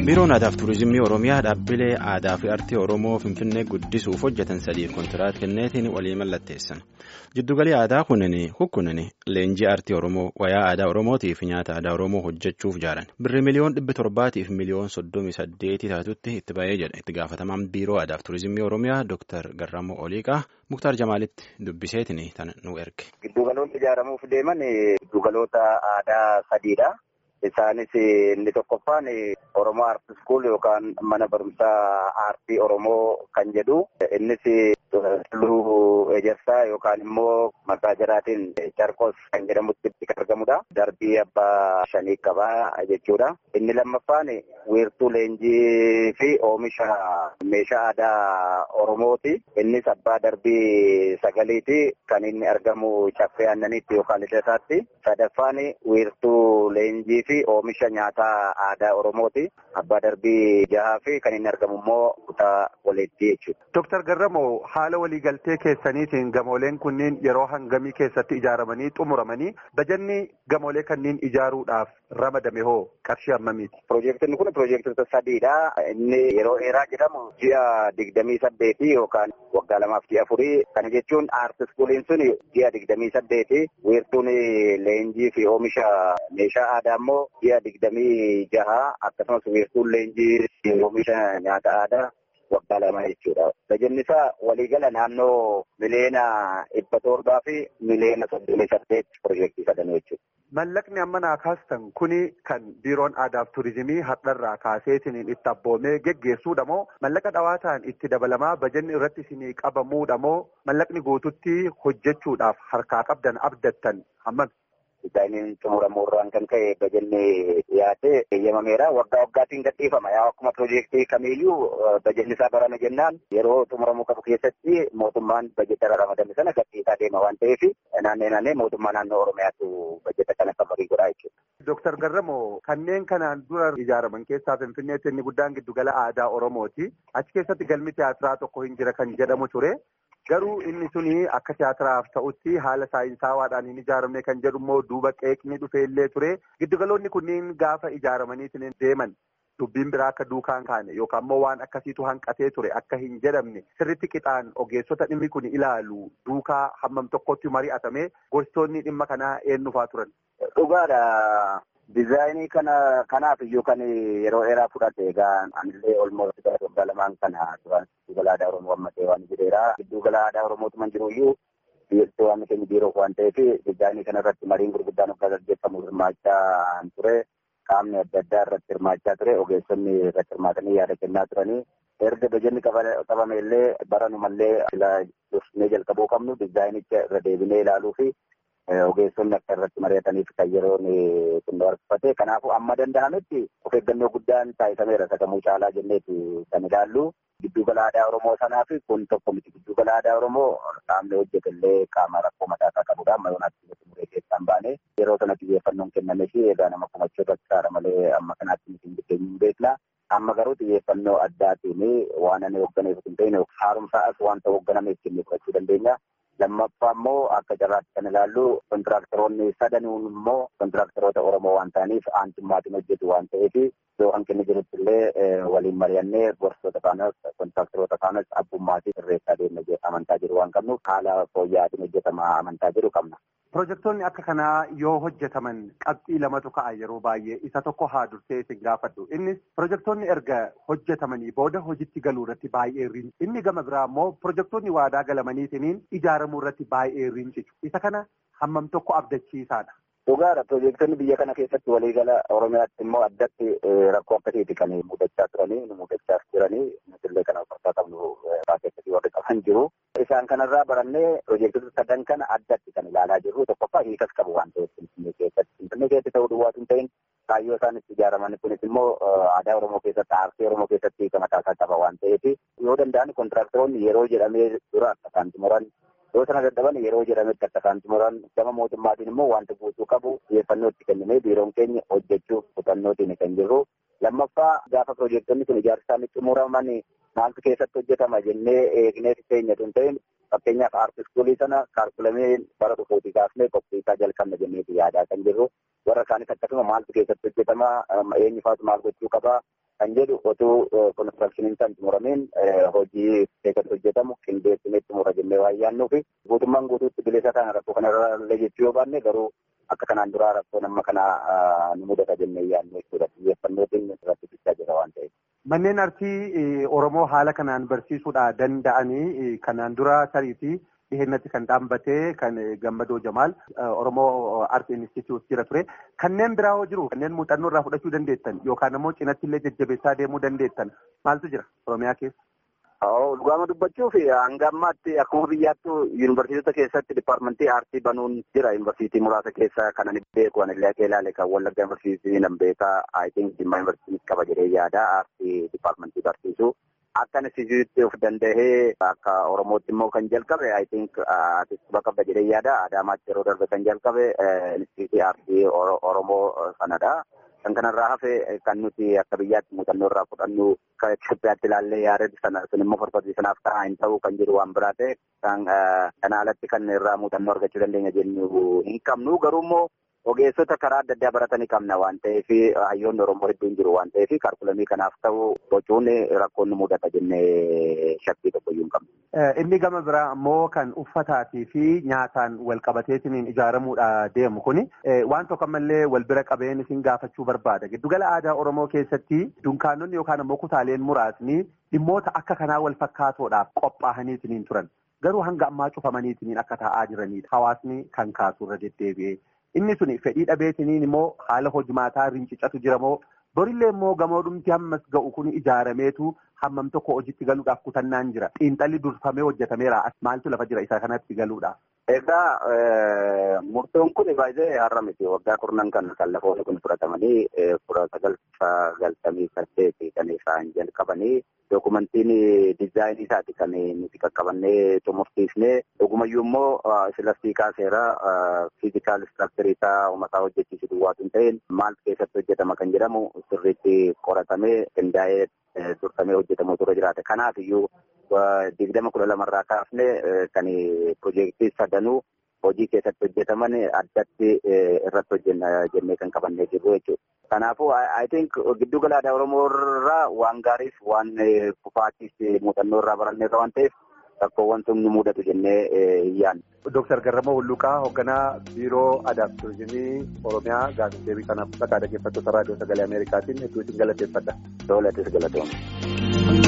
biiroon aadaa fi tuurizimii oromiyaa dhaabbilee aadaa fi aartii oromoo finfinnee guddisuuf hojjetan sadiif kontiraat kenneetiin walii mallatteessan jiddugalii aadaa kunniin leenjii aartii oromoo wayaa aadaa oromootii fi nyaata aadaa oromoo hojjechuuf jaalan birri miliyoon dhibba torbaatiif miliyoon soddomii saddeetii taatutti itti ba'ee jedha itti gaafatamaan biiroo aadaa fi tuurizimii oromiyaa dooktar garramoo oliiqaa muktaar jamaalitti dubbiseetiin tan nu erge. giddugaloonni ijaaramuuf deeman giddugaloota aadaa sadiidha. Isaanis inni tokkoffaan Oromoo Aarti School yookaan mana barumsaa aartii Oromoo kan jedhu. Innis Tulluu Ejersaa yookaan immoo maqaa jiraatiin Carqos kan jedhamutti kan argamudha. Darbii abbaa shanii qabaa jechuudha. Inni lammaffaan wiirtuu leenjii fi oomisha meeshaa aadaa Oromooti. Innis abbaa darbii sagaliiti kan inni argamu caffee aannaniitti yookaan lidataatti. Sadaffaan wiirtuu leenjii fi oomisha nyaataa aadaa Oromooti. Abbaa darbii jahaa fi kan inni argamu immoo kutaa waliitti jechuudha. Dooktar Garramoo haala waliigaltee keessaniitiin gamooleen kunniin yeroo hangamii keessatti ijaaramanii xumuramanii bajanni gamoolee kanneen ijaaruudhaaf ramadame hoo qarshii hammamiiti? Piroojeektiin kun piroojeektoota sadiidha. Inni yeroo dheeraa jedhamu ji'a digdamii saddeeti yookaan waggaa lamaaf ji'a afurii. Kana jechuun aarti iskuuliin sun ji'a digdamii saddeeti. Wiirtuun leenjii fi oomisha meeshaa aadaa immoo ji'a digdamii jaha akkasumas wiirtuun leenjii fi oomisha nyaata aadaa waggaa lama jechuudha. Bajanni isaa waliigala naannoo miliyoona dhibba torbaa fi miliyoona soddomii saddeet piroojeektii sadan jechuudha. Mallaqni amma naa kaastan kuni kan biiroon aadaa fi tuurizimii har'arraa kaaseetiin itti abboomee geggeessuudha moo mallaqa dhawaataan itti dabalamaa bajanni irratti isinii qabamuudha moo mallaqni guututti hojjechuudhaaf harkaa qabdan abdattan hammam? Dizaayiniin xumuramuurraan kan ka'e bajanni dhiyaate eeyyamameera. Waggaa waggaatiin gadhiifama. Yaa akkuma piroojeektii kamiiyyuu bajanni isaa barame jennaan yeroo xumuramuu qabu keessatti mootummaan bajeta ramadame sana gadhiisaa deema waan ta'eef naannee naannee mootummaa naannoo Oromiyaatu bajeta kana kan marii godhaa jechuudha. Dooktar Garramoo kanneen kanaan dura ijaaraman keessaa Finfinneetti inni guddaan giddugala aadaa Oromooti. Achi keessatti galmi tiyaatiraa tokko hin jira kan jedhamu ture. Garuu inni suni akka tiyaatiraaf ta'utti haala saayinsaawaadhaan hin ijaaramne kan jedhu immoo duuba qeeqni dhufee illee ture. Giddugaloonni kunniin gaafa ijaaramanii deeman dubbiin biraa akka duukaan kaane yookaan immoo waan akkasiitu hanqatee ture akka hin jedhamne sirritti qixaan ogeessota dhimmi kun ilaalu duukaa hammam tokkotti mari'atame gorsitoonni dhimma kanaa eenyufaa turan. Dhugaadha. Dizaayinii kana kanaaf iyyuu kan yeroo dheeraa fudhate egaa anillee olmooti gara waggaa lamaan kana turan giddugala aadaa Oromoo ammatee waan jedheera. Giddugala aadaa Oromootuman jiru iyyuu biyyattii waan keenya biiroo waan ta'eef dizaayinii kana irratti mariin gurguddaan akka gaggeeffamu hirmaachaa ture. Qaamni adda addaa irratti hirmaachaa ture. Ogeessonni irratti hirmaatanii yaada kennaa turanii. Erga bajanni qabame illee baranumallee dursnee jalqabuu qabnu dizaayinicha irra deebinee ilaaluu fi ogeessonni akka irratti mari'ataniif kan yeroon kun barbaachifate kanaafuu amma danda'ametti of eeggannoo guddaan taasifameera sagamuu caalaa jenneeti kan ilaallu giddugala aadaa oromoo sanaaf kun tokko miti giddugala aadaa oromoo qaamni hojjetellee qaama rakkoo mataa isaa qabudha amma yoonaatti muree keessaan baane yeroo sana xiyyeeffannoon kennamee fi egaa nama kumachuu irratti saara malee amma kanaatti miti hin hin beekna. Amma garuu xiyyeeffannoo addaatiin waan ani hoogganeef hin ta'in haaromsaas wanta hoogganameef kennee fudhachuu dandeenya. lammaffaa immoo akka carraatti kan ilaallu kontiraaktaroonni sadanuun immoo kontiraaktaroota Oromoo waan ta'aniif aantummaatiin hojjetu waan ta'eef yoo hanqinni jirutti illee waliin mari'annee gorsitoota kaanas kontiraaktaroota kaanas abbummaatiin sirreessaa deemna amantaa jiru waan qabnuuf haala fooyya'aatiin hojjetama amantaa jiru qabna. Pirojektoonni akka kanaa yoo hojjetaman qabxii lamatu ka'a yeroo baay'ee isa tokko haa dursee isin gaafadhu. Innis pirojektoonni erga hojjetamanii booda hojitti galuu irratti baay'ee riinci. Inni gama biraa immoo pirojektoonni waadaa galamaniitiin ijaaramuu irratti baay'ee riincitu. Isa kana hammam tokko abdachiisaadha. Dhugaadha pirojektoonni biyya kana keessatti waliigala Oromiyaatti immoo addatti rakkoo akkasiiti kan mudachaa turanii nu mudachaa jiranii nutillee kana fakkaa qabnu keessatti warri qaban jiru. Isaan kanarraa barannee pirojektoota sadan kana addatti kan ilaalaa jirru tokkoffaa hiikas qabu waan ta'eef Finfinnee keessatti. Finfinnee keessatti ta'uu duwwaatu hin ta'in kaayyoo isaan itti ijaaraman kunis immoo aadaa Oromoo keessatti aartii Oromoo keessatti hiika mataa isaa qaba waan ta'eef yoo danda'an kontiraaktaroonni yeroo jedhamee dura akka isaan xumuran yoo sana dadhaban yeroo jedhametti akka isaan xumuran gama mootummaatiin immoo wanta guutuu qabu xiyyeeffannoo itti kennamee biiroon keenya hojjechuuf kutannootiin kan jirru. Lammaffaa gaafa pirojektoonni kun ijaarsa isaanii xumuraman maaltu keessatti hojjetama jennee eegnee keenya tun ta'in fakkeenyaaf aarti iskuulii sana kaarkulamee bara dhufuutii kaasnee qophiisaa jalqabna jenneeti yaadaa kan jirru warra isaanis akkasuma maaltu keessatti hojjetama eenyufaatu maal gochuu qaba kan jedhu otuu konistiraakshiniin kan xumuramiin hojii keessatti hojjetamu qindeessinee xumura jennee waan yaadnuu fi guutummaan guutuutti bilisa kana rakkoo kanarra illee jechuu yoo baanne garuu akka kanaan duraa rakkoon amma kana nu mudata jennee yaadnu jechuudha. Xiyyeeffannootiin irratti bichaa jira waan ta'eef. Manneen artii Oromoo haala kanaan barsiisuudha danda'anii kanaan dura sariitii dhihennatti kan dhaabbatee kan gammadoo jamaal Oromoo Art Institute jira ture. Kanneen biraa hoo jiru kanneen muuxannoo irraa fudhachuu dandeettan yookaan immoo cinatti illee jajjabeessaa deemuu dandeettan maaltu jira Oromiyaa keessa? Dhugaama dubbachuuf hanga ammaatti akkuma biyyaattu yuunivarsiitota keessatti dipaartimentii aartii banuun jira. Yuunivarsiitii muraasa keessa kan ani beeku ani illee akka ilaale kan Wallagga yuunivarsiitii nan beekaa I think Jimmaa yuunivarsiitii qaba jedhee yaada aartii dipaartimentii barsiisu. Akka instituutti of danda'ee akka Oromootti immoo kan jalqabe I think artistii qabda jedhee yaada. Adaamaatti yeroo darbe kan jalqabe instituutii aartii Oromoo sanadha. Kan kanarraa hafe kan nuti akka biyyaatti muuxannoo irraa fudhannu kan Itoophiyaatti ilaallee yaada sana sun immoo farfarsiisanaaf ta'a hin ta'u kan jedhu waan biraa ta'e kan kana alatti kan irraa muuxannoo argachuu dandeenya jennu hin qabnu garuu immoo ogeessota karaa adda addaa baratanii qabna waan ta'eef hayyoonni Oromoo hedduun jiru waan ta'eef kaalkulamii kanaaf ta'u bocuun rakkoon nu mudata jennee shakkii tokko iyyuu hin qabnu. Inni gama biraa ammoo kan uffataatii fi nyaataan wal qabateetiin ijaaramuudha deemu kuni waan tokko ammallee wal bira qabeen isin gaafachuu barbaada. Giddugala aadaa Oromoo keessatti dunkaanonni yookaan ammoo kutaaleen muraasni dhimmoota akka kanaa wal fakkaatoodhaaf qophaa'aniitiin turan. Garuu hanga ammaa cufamaniitiin akka taa'aa jiranidha. Hawaasni kan kaasu irra deddeebi'ee. Inni sun fedhii dhabeetiniin immoo haala hojimaataa rincicatu jira moo borillee immoo gamoodhumti hammas ga'u kun ijaarameetu hammam tokko hojiitti galuudhaaf kutannaan jira. Xiinxalli durfamee hojjetameera. Maaltu lafa jira isa kanatti galuudha? Egaa murtoon kun baay'ee har'a miti waggaa kurnan kan kan lafoonni kun fudhatamanii kudha sagal sagaltamii saddeeti kan isaan jalqabanii dookumentiin diizaayinii isaati kan nuti qaqqabannee xumursiisnee dhugumayyuu immoo silastii kaaseera fiizikaal istiraaktarii isaa uummataa hojjechiisu duwwaatu hin ta'in maal keessatti hojjetama kan jedhamu sirriitti qoratamee qindaa'ee dursamee hojjetamu ture jiraate kanaaf iyyuu digdama kudha lamarraa kaafne kan piroojeektii sadanuu hojii keessatti hojjetaman addatti irratti hojjenna jennee kan qabannee jirru jechuudha. Kanaafuu I think giddu gala aadaa Oromoo irraa waan gaariif waan kufaatiif muuxannoo irraa baranneerra waan ta'eef rakkoowwan sun nu mudatu jennee hin yaadne. Dooktar Garramoo Hulluqaa hoogganaa biiroo aadaa fi turizimii Oromiyaa gaafii deebii kanaaf bakka dhaggeeffattoota raadiyoo sagalee Ameerikaatiin hedduu isin galateeffadha. Doolattis galatoomne.